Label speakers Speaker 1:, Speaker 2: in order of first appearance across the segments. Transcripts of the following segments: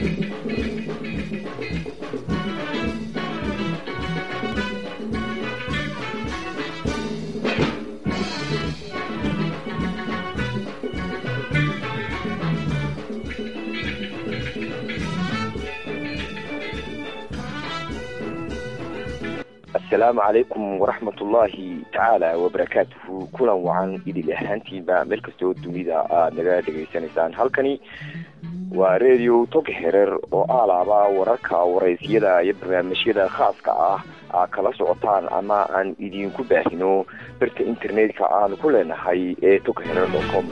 Speaker 1: asalaamu calaykum waraxmat ullaahi tacaala wabarakaatuhu kulan wacan idil ahaantiinba meel kastoo dunida aada naga dhegaysanaysaan halkani waa radio tog herer oo aalaaba wararka waraysyada iyo barnaamijyada khaaska ah aa kala socotaan ama aan idinku baahino barta internetka aan ku leenahay ee tog herer com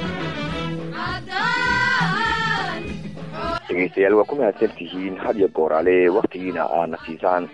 Speaker 1: dhegeystayaal waa ku mahadsan tihiin had iyo gooraale waktigiina aadna siisaan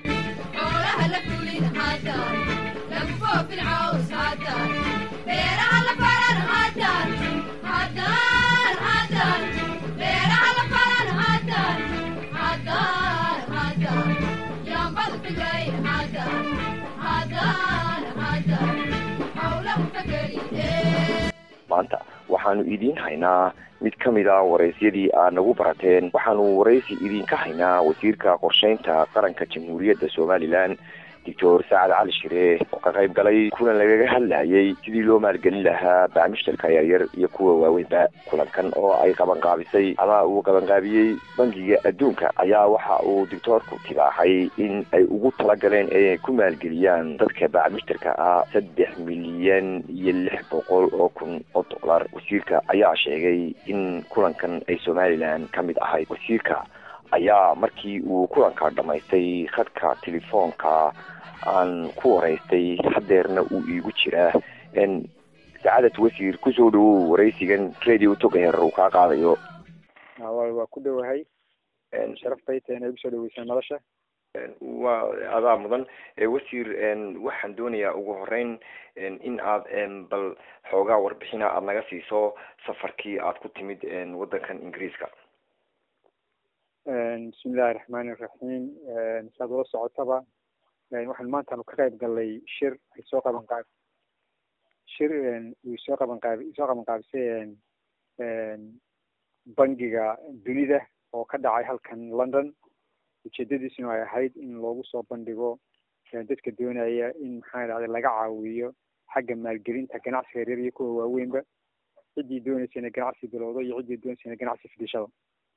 Speaker 1: maanta waxaanu idiin haynaa mid ka mid a waraysyadii aad nagu barateen waxaanu waraysi idinka haynaa wasiirka qorsheynta qaranka jamhuuriyadda somalilan doctor sacad cali shire oo ka qayb galay kulan lagaga hadlayay sidii loo maalgelin lahaa baamishtarka yaryar iyo kuwa waaweynba kulankan oo ay qabanqaabisay ama uu qabanqaabiyey bangiga adduunka ayaa waxa uu doctoorku tibaaxay in ay ugu talagaleen inay ku maalgeliyaan dadka baamishtarka ah saddex milyan iyo lix boqol oo kun oo dollar wasiirka ayaa sheegay in kulankan ay somalilan ka mid ahayd wasiirka ayaa markii uu kulanka dhamaystay khadka telefoonka aan ku waraystay hadeerna uu iigu jiraa sacadat wasiir kusoo dhawow waraysigan radio togaher uu kaa qaadayo
Speaker 2: waa ku dhowahay sharaftay ta inay ugusoo dhaweysaan nolosha
Speaker 1: waa adaa mudan wasiir waxaan doonayaa ugu horeyn in aad bal xoogaa warbixina aada naga siiso safarkii aad ku timid waddankan ingiriiska
Speaker 2: bismillahi raxmaani iraxiim saad ula socotaba waxaan maantaanu ka qayb galnay shir ay soo qaban qaab shir uu soo qaban qaab soo qaban qaabisay bangiga dunida oo ka dhacay halkan london ujeedadiisuna ay ahayd in loogu soo bandhigo dadka doonaya in maxaa dhacday laga caawiyo xagga maalgelinta ganacsiga yaryar iyo kuwa waaweynba ciddii doonaysa inay ganacsi bilowdo iyo ciddii doonaysa inay ganacsi fidishado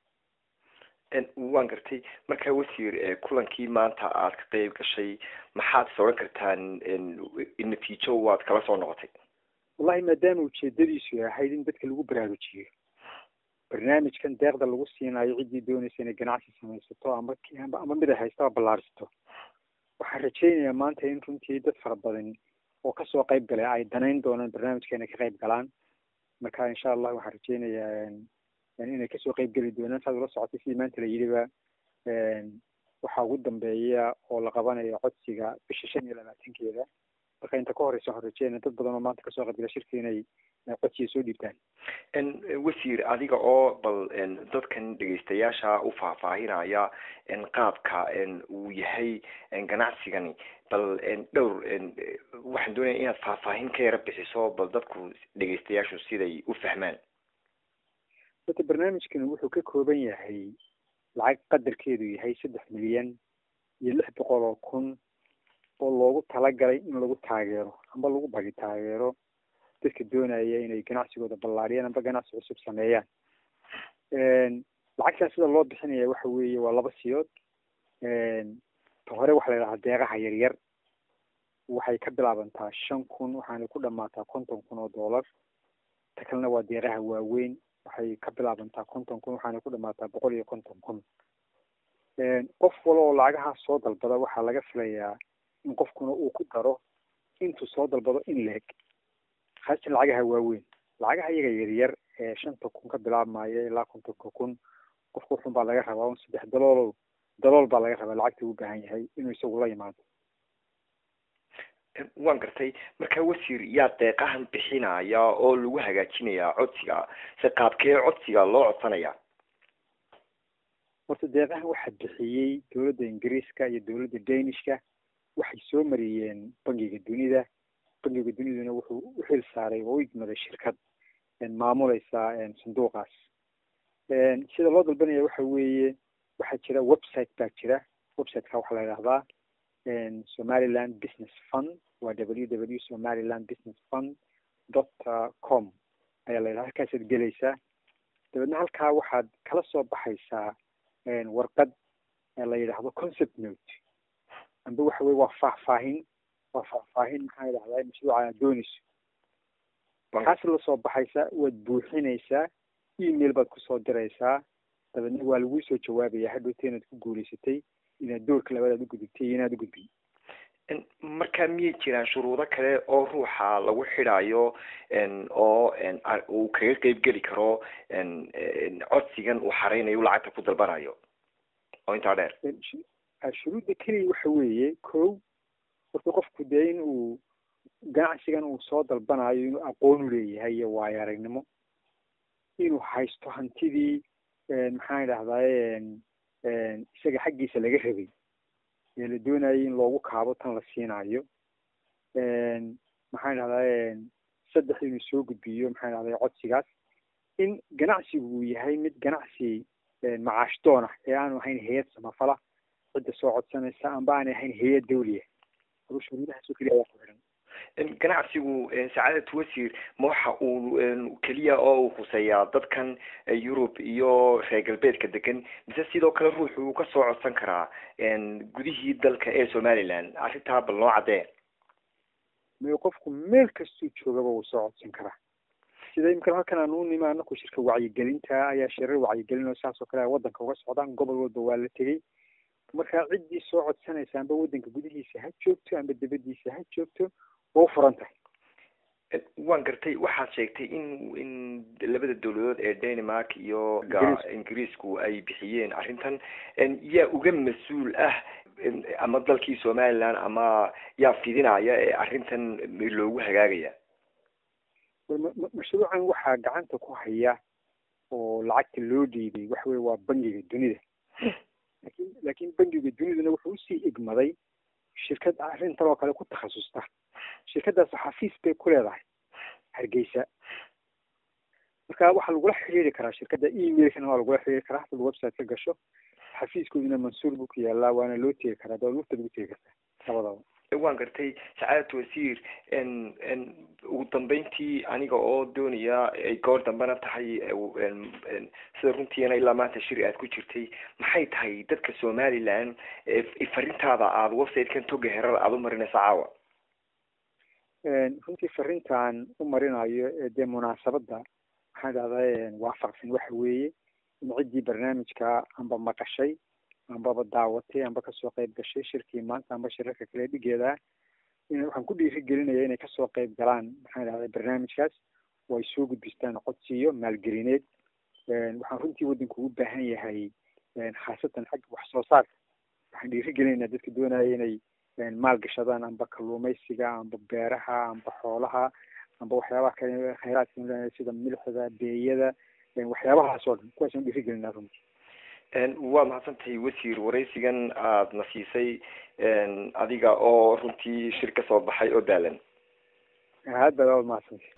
Speaker 1: waan gartay markaa wasiir kulankii maanta aad ka qeyb gashay maxaad is odhan kartaan natiijo waad kala soo noqotay
Speaker 2: wallahi maadaama ujeedadiisu ahayd in dadka lagu baraarujiyo barnaamijkan deeqda lagu siinayo ciddii doonaysa inay ganacsi samaysato ama ama mid ay haystaba ballaarsato waxaan rajaynayaa maanta in runtii dad fara badan oo kasoo qayb galay ay danayn doonaan barnaamijka inay ka qayb galaan marka insha allah waxaan rajaynayaa inay kasoo qayb geli doonaan saad ula socotay sidii maanta la yidhiba waxaa ugu dambeeya oo la qabanayo codsiga bisha shan iyo labaatankeeda marka inta ka horeysa waxaan rajeynaya dad badan oo maanta kasoo qayb gala shirka inay codsiga soo dhiibtaan
Speaker 1: wasiir adiga oo bal dadkan dhegeystayaasha u faahfaahinaya qaabka uu yahay ganacsigani bal dhowr waxaan doonaya inaad faahfaahin ka yara bixiso bal dadku dhegeystayaashu siday u fahmaan
Speaker 2: horta barnaamijkan wuxuu ka kooban yahay lacag qadarkeedu yahay saddex milyan iyo lix boqol oo kun oo loogu talagalay in lagu taageero amba lagu bagi taageero dadka doonaya inay ganacsigooda ballaariyaan amba ganacsi cusub sameeyaan lacagtaas sida loo bixinaya waxa weeye waa laba siyood ta hore waxaa la yidhahaa deeqaha yaryar waxay ka bilaabantaa shan kun waxaana ku dhamaataa konton kun oo dollar ta kalena waa deeqaha waaweyn waxay ka bilaabantaa konton kun waxaana ku dhamaataa boqol iyo konton kun qof wala oo lacagahaas soo dalbada waxaa laga filayaa in qofkuna uu ku daro intuu soo dalbado in leeg haasatan lacagaha waaweyn lacagaha iyaga yaryar ee shanta kun ka bilaabmaya ilaa kontonka kun qofku wuxun baa laga rabaa un saddex dalool dalool baa laga rabaa lacagta u baahan yahay inuu isagu la yimaado
Speaker 1: waan gartay marka wasiir yaa deeqahan bixinaya oo lagu hagaajinayaa codsiga se qaabkee codsiga loo codsanaya
Speaker 2: horta deeqahan waxaa bixiyey dowladda ingiriiska iyo dowladda danishka waxay soo mariyeen bangiga dunida bangiga duniduna wuxuu u xil saaray oo u igmaday shirkad maamuleysa sanduuqaas sida loo dalbanaya waxa weeye waxaa jira website baa jira websiteka waxaa la yidhahdaa somaliland business fund waa w w somaliland business fund dot com ayaa la yidhahda halkaasaad gelaysaa dabeedna halkaa waxaad kala soo baxaysaa warqad la yidhaahdo concept note amba waxa weye waa faahfaahin waa faahfaahin maxaa yidhahdaa mashruuca aad doonayso waxaas la soo baxaysaa waad buuxinaysaa email baad kusoo diraysaa dabeedna waa laguu soo jawaabaya hadhowta inaad ku guulaysatay inaad doorka labaad u gudubtay iyo inaad u gudbin
Speaker 1: marka miyay jiraan shuruudo kale oo ruuxa lagu xidhayo oo uu kaga qeyb geli karo codsigan uu xareynayo u lacagta ku dalbanayo oo intaa dheer
Speaker 2: shuruudda keliya waxa weeye ko horta qofku dee in uu ganacsigan uu soo dalbanayo inuu aqoon u leeyahay iyo waayo aragnimo inuu haysto hantidii maxaan idhahdaye isaga xaggiisa laga rabay ee la doonayay in loogu kaabo tan la siinayo maxaan idhahdaye saddex inuu soo gudbiyo maxaan idhahdaye codsigaas in ganacsigu uu yahay mid ganacsi macaash doon ah ee aanu ahayn hay-ad samafala cidda soo codsanaysa amba aanay ahayn hay-ad dawliya adu shuruudahaasoo keliya ayaa ku xidhan
Speaker 1: ganacsigu sacaadatu wasiir ma waxa uu keliya oo uu khuseeyaa dadkan yurub iyo reer galbeedka degan mise sidoo kale ruuxu uu kasoo codsan karaa gudihii dalka ee somaliland arrintaa bal noo caddee
Speaker 2: may qofku meel kastuu joogaba wuu soo codsan karaa sida imika halkan aan u nimi anaku shirka wacyigelinta ayaa shirar wacyigelin oo saas oo kale waddanka uga socdaan gobol walba waa la tegey marka ciddii soo codsanaysa amba waddanka gudihiisa ha joogto amba dibadiisa ha joogto waa u furan tahay
Speaker 1: waan gartay waxaad sheegtay in in labada dawladood ee denmark iyo ingiriisku ay bixiyeen arrintan yaa uga mas-uul ah ama dalkii somaliland ama yaa fidinaya ee arrintan loogu hagaagaya
Speaker 2: mashruucan waxaa gacanta ku haya oo lacagta loo dhiibay waxa weye waa bangiga dunida lakin laakiin bangiga duniduna wuxuu usii igmaday shirkad arrintan oo kale ku takhasusta shirkadaas xafiis bay ku leedahay hargeysa marka waxaa lagula xiriiri karaa shirkadda emailkana waa lagula xiriiri karaa hadad website ka gasho xafiiskooduna mansuur buu ku yaalaa waana loo tegi karaa dawad waftaad ugu tegi kartaa labadaba
Speaker 1: waan gartay sacaadatu wasiir ugu dambeyntii aniga oo doonaya ay goor dambena tahay sida runtiina ilaa maanta shiri aad ku jirtay maxay tahay dadka somaliland farintaada aada website-kan toga herar aada u marinaysa caawa
Speaker 2: runtii farintan u marinayo ee dee munaasabadda maxaan idhahdaa waafaqsan waxa weeye in ciddii barnaamijka amba maqashay ambaba daawatay amba kasoo qayb gashay shirkii maanta amba shirarka kale dhigeeda in waxaan ku dhiiri gelinaya inay kasoo qayb galaan maxaan idhahdaa barnaamijkaas oo ay soo gudbistaan codsiyo maalgelineed waxaan runtii waddanku ugu baahan yahay khaasatan xagga wax soo saarka waxaan dhiiri gelinaynaa dadka doonaya inay maal gashadaan amba kalluumaysiga amba beeraha amba xoolaha amba waxyaabaha kale khayraadka sida milixda beeyada waxyaabahaas oo dhan kuwaasaan dhiiri gelinaa runtii
Speaker 1: waa mahadsantahay wasiir waraysigan aada na siisay adiga oo runtii shir ka soo baxay oo daalan
Speaker 2: aad baad aad mahadsantay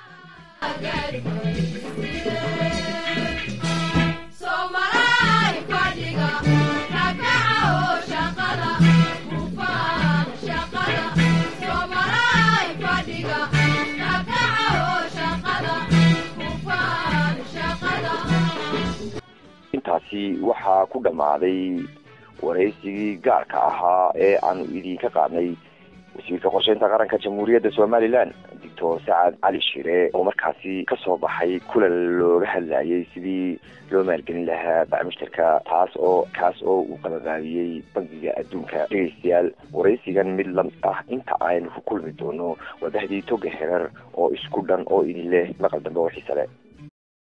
Speaker 1: intaasi waxaa ku dhammaaday waraysigii gaarka ahaa ee aanu idinka qaadnay wasiirka qorsheynta qaranka jamhuuriyadda somaliland doctor sacad cali shire oo markaasi kasoo baxay kulan looga hadlayay sidii loo maalgelin lahaa bacmushtarka taas oo kaas oo uu qabanqaabiyey bangiga adduunka dhegeystayaal waraysigan mid lamid ah inta aynu ku kulmi doono wadahdii toga herar oo isku dhan oo idin leh maqal dambe oo xiise leh